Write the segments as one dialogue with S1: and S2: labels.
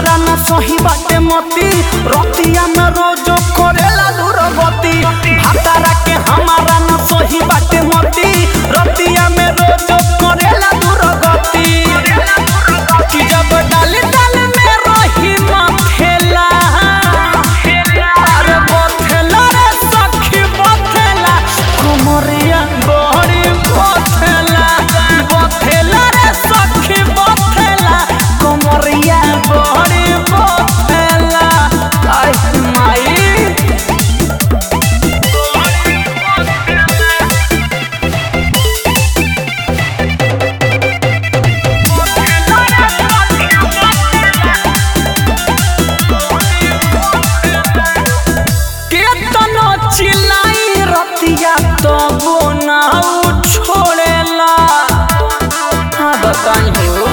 S1: हमारा न सही बाटे मती रतिया में रोजो करेला दुर्गति भातारा के हमारा न सही बाटे मती रतिया में रोजो करेला दुर्गति कि जब डाल डाल में रही मथेला अरे बथेला रे सखी बथेला कुमरिया बड़ी बथेला बथेला रे सखी बथेला कुमरिया बड़ी बथेला आई माई केतनो चिल्लाई रतिया तबो ना उ छोड़ेला हाँ बताई हो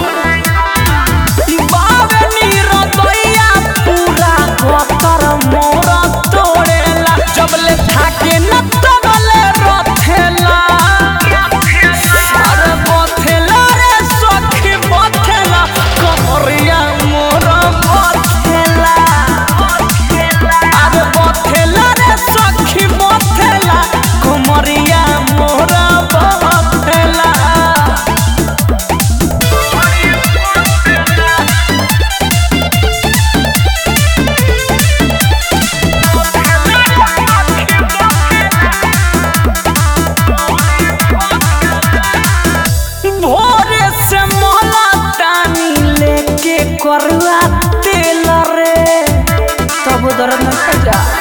S1: बावे नीरदैया पूरा गोतर मोर तोड़ेला जबले थाके न तबले रथेला अरे बथेला रे सखी बथेला कमरिया मोर बथेला अरे बथेला रे सखी बथेला कमरिया मोर बथेला भोरे से मोला टानी लेके करुआ तेल रे तब दर्द न जा